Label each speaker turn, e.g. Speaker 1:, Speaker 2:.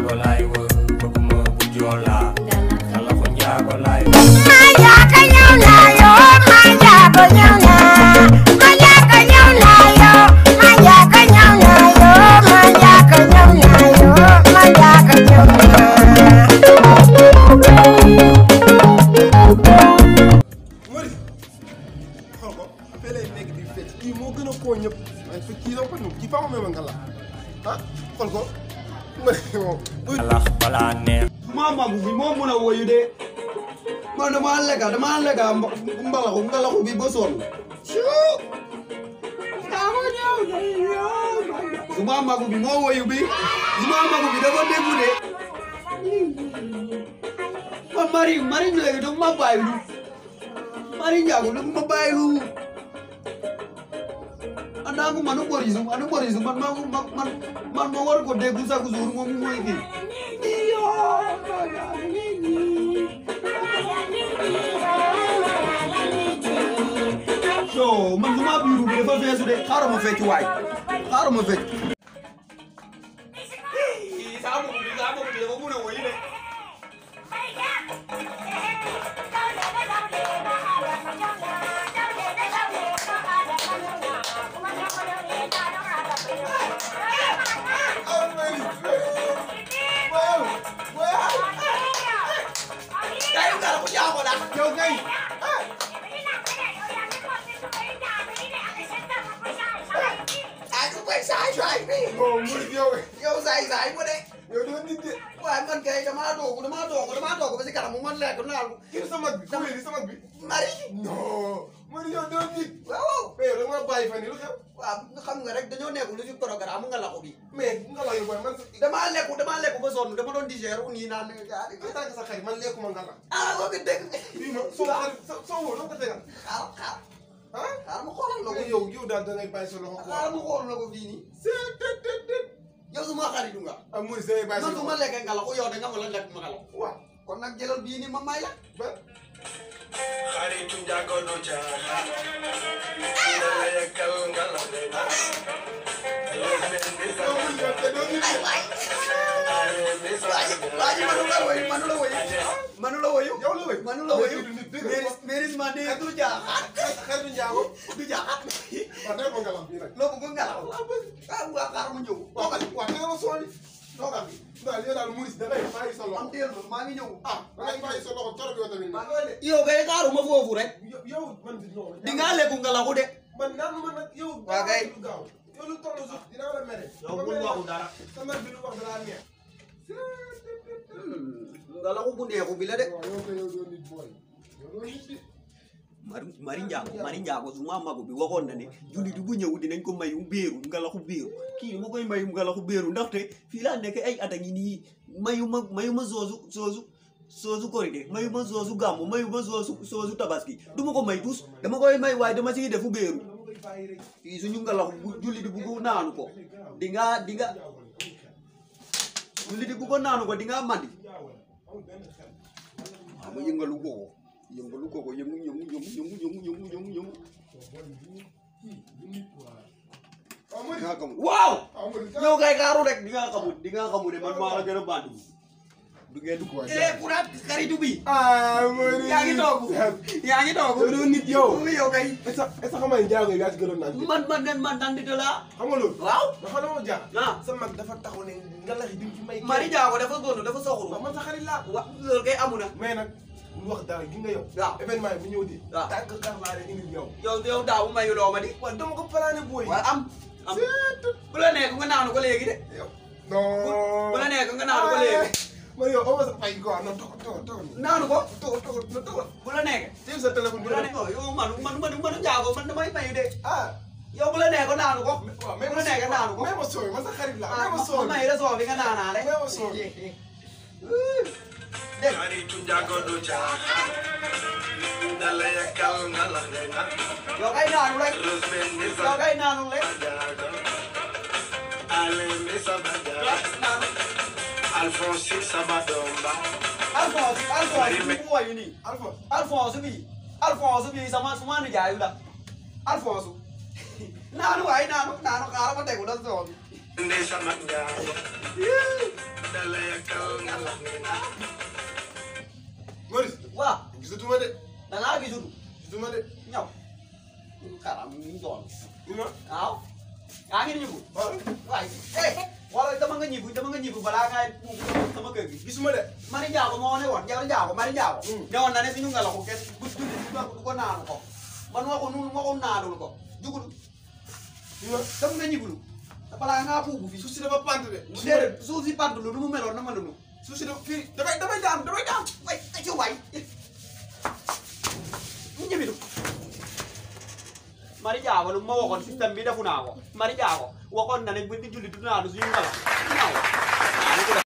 Speaker 1: njaago laay wër bëgguma bu joola xalafu njaago laay
Speaker 2: Mari xool ko fee lay nekk di fecc kii moo gën a koo ñëpp waaye fi kii dama ko ñëw kii faa ma même nga la ah xool ko Mari moom buy
Speaker 1: xalax balaa neex
Speaker 3: maa magu bi moo mun a woyu de man damaa lekka damaa lekka mba- mbalaxu mbalaxu bi ba sonn su ma magu bi moo woyu bi su ma magu bi dafa déggu de man mari mari léegi du ma bàyyilu mari njaago du ma bàyyilu andangu manu borisu manu borisu man ma man man man ma war ko déggu chaque jour moom mooy kii so man duma biiru bi dafa feesu de xaaral ma fecc waay xaaral ma fecc saa boobu bi saa boobu bi dafa mun a woy de kay ngara ko jaago da yow kay ay ko koy saay saay bi
Speaker 2: moom Mari yow
Speaker 3: yow saay saay mu de
Speaker 2: yow doo nit de
Speaker 3: waaye man kay damaa doogu damaa doogu damaa doogu ba si kanam mu man lekk naal
Speaker 2: kii sa mag bi fu di sa mag bi
Speaker 3: mari
Speaker 2: non Mari yow doo nit
Speaker 3: waaw
Speaker 2: mais yow da nga bàyyi fan yi lu xew
Speaker 3: waaw xam nga rek dañoo nekk lu ci programme nga la ko bi
Speaker 2: mais nga la yow booy man sa
Speaker 3: damaa lekku damaa lekku ba sonn dama doon digérer wu nii naan gaa
Speaker 2: en tant que sa xarit man lekkuma nga la
Speaker 3: ah boo ko dégg
Speaker 2: bii ma soo xarit sa soo woo doo ko tegal
Speaker 3: xaaral xaaral
Speaker 2: ah
Speaker 3: xaaral ma xoolal la ko
Speaker 2: yow yow daal da ngay bàyyi sa loxo
Speaker 3: xaaral ma
Speaker 2: quoi
Speaker 3: xoolal la ko fii nii
Speaker 2: c'est tët tët tët
Speaker 3: yow su ma xaritu nga
Speaker 2: ah Mari da ngay bàyyi sa
Speaker 3: man su ma
Speaker 2: loxo
Speaker 3: lekkee nga la ko yow da nga ma la lekk ma nga la
Speaker 2: waaw
Speaker 3: kon nag jëlal bii nii ma may la
Speaker 2: ba
Speaker 1: xaritu njaago du caaxaan dala yekkal nga la dina yow benn bi sa
Speaker 2: yow Mari yow te doo nit de
Speaker 1: ale bi sa
Speaker 3: waa ji waa ji manu la woyu manu la woyu manu la woyu
Speaker 2: yow la wéy
Speaker 3: manu la woyu
Speaker 2: Mais nit dëgg
Speaker 3: méris mérisement de du jaaxaat
Speaker 2: xaritu njaago
Speaker 3: du jaaxaat
Speaker 2: waaw dee ko ngalam bii nag
Speaker 3: loo bëgg nga la ah waa xaaral ma ñëw
Speaker 2: waaw waaw te nga ma sooli toogal bi daal yow daal Mari da ngay bàyyi sa
Speaker 3: am
Speaker 2: loxo
Speaker 3: teel ma maa ngi ñëw
Speaker 2: ah da ngay bàyyi sa loxo torop yow tamit
Speaker 3: maa
Speaker 2: nag
Speaker 3: ngi de yow kay xaaruma foofu rek
Speaker 2: yow yow man di non
Speaker 3: di nga lekku nga la ko de
Speaker 2: man naan ma nag yow
Speaker 3: Waa kay.
Speaker 2: lu gaaw yow lu toll suuf dinaa la mere
Speaker 3: yow bul waxu dara
Speaker 2: sa mer bi lu wax dalaa neex
Speaker 3: nga la ko bu neexu bi la de
Speaker 2: waaw yow kay yow doo nit booy yow doo nit bi
Speaker 3: mari mari njaago mari njaago su ma magu bi waxoon na ne jullit bu ñëw dinañ ko mayu béeru ngalaxu béeru kii ma koy mayu ngalaxu béeru ndaxte fii laa nekk ay at a ngi nii mayu ma mayu ma soosu soosu soosu korite mayu ma soosu gàmmu mayu ma soosu soosu tabaski du ma ko may tus dama koy may waaye dama siy defu béeru
Speaker 2: dama koy bàyyi rek
Speaker 3: fii suñu ngalaxu bu jullit bu ko naanu ko di nga di nga jullit bu ko naanu ko di nga mandi
Speaker 2: amul benn xel
Speaker 3: waaw ma yëngalu ko ko yëngalu ko ko yëngu yëngu yëngu yëngu yëngu yëngu yëngu yëngu
Speaker 2: waaw Mari
Speaker 3: di nga xamul waaw
Speaker 2: waaw Mari
Speaker 3: yow kay xaaru rek di nga xamul di nga xamul ne man maa la gën a bandu du ngeen dugg
Speaker 2: waay.
Speaker 3: eh kuraat xaritu bi
Speaker 2: ah Mari
Speaker 3: yaa ngi toog yaa ngi toog
Speaker 2: yow doo nit yow
Speaker 3: yow kay
Speaker 2: est-ce que est-ce que xam nga ne njaago yi yaa ci gënoon naan
Speaker 3: man man nen man nandi de la
Speaker 2: xam nga loolu
Speaker 3: waaw
Speaker 2: dafa dama jaaxal
Speaker 3: ah
Speaker 2: sa mag dafa taxaw ne nga lax yi di ci may
Speaker 3: mari jaago dafa sonn dafa soxru
Speaker 2: waaw man sa xarit laa
Speaker 3: wa loolu kay amu na
Speaker 2: mais nag lu wax dara gi nga yow
Speaker 3: waaw
Speaker 2: événement yi bu ñëw di
Speaker 3: waaw.
Speaker 2: tànk kar laa leen indil yow
Speaker 3: yow yow daawu mayu loo ma di
Speaker 2: waaw dama ko plané booy
Speaker 3: waaw am am bu la nekk nga naanu ko léegi de
Speaker 2: non
Speaker 3: bu la nekk nga naanu ko léegi
Speaker 2: man yow amoo sa fay quoi non toog toog toog
Speaker 3: naanu ko
Speaker 2: toog toog toog toog
Speaker 3: bu la nekk
Speaker 2: téye sa téléphone
Speaker 3: bu
Speaker 2: bi
Speaker 3: la
Speaker 2: rek
Speaker 3: nekk yow man man man man jaago man damay mayu de
Speaker 2: ah
Speaker 3: yow bu la nekk naanu ko
Speaker 2: waaw
Speaker 3: bu la nekk naanu ko
Speaker 2: mais ma sooy man sa xarit la
Speaker 3: ah
Speaker 2: mais ma
Speaker 3: ma
Speaker 2: sooy
Speaker 3: may la soo bi nga naanaale
Speaker 2: mais ma sooy
Speaker 3: dégg
Speaker 1: xaritu njaago du caaxaan dala yekkal nga la dina
Speaker 3: yow kay naanu rek
Speaker 1: rus benn bi sa
Speaker 3: yow kay naanu rek
Speaker 1: jaago ale bi sa bajaago Alphonse Sabadomba
Speaker 3: Alphonse Alphonse bi mu wayu nii
Speaker 2: Alpha
Speaker 3: Alphonse bi Alphonse bi sama suma nijaayu la Alphonse naanu waay naanu naanu xaaral ma tegu la soo bi
Speaker 1: Ndey sama njaago dala yakkal ngalax ngay naan
Speaker 2: Maurice
Speaker 3: waaw
Speaker 2: gisatuma de
Speaker 3: da ngaa gisul
Speaker 2: gisatuma de
Speaker 3: ñaw karam ñu doon
Speaker 2: ni ma
Speaker 3: waaw yaa ngi ñibbu
Speaker 2: waaw
Speaker 3: waay eh wala dama nga ñibbu dama nga ñibbu balaa ngay puub sama kër gi
Speaker 2: gisuma de
Speaker 3: Mari Njaago moo ne woon Mari Njaago Mari Njaago
Speaker 2: Mm.
Speaker 3: ne woon na ne suñu ngelaw ko kenn bu julli du ko naanu ko man waxu nu waxu naanul ko jugul
Speaker 2: ni ma
Speaker 3: dama nga ñibbulu te balaa ngaa puubu fi
Speaker 2: suuf si dafa pant de gisuma de
Speaker 3: déedéet suuf si pant lu nu mu meloon na ma nunu
Speaker 2: suuf si dafa fii damay damay daan damay daan
Speaker 3: way ci way ñu ñibbilu Mari Njaago lu ma waxoon système bi defu naa ko Mari Njaago waxoon na ne bu di julli du naanu suñu ngelaw ñaaw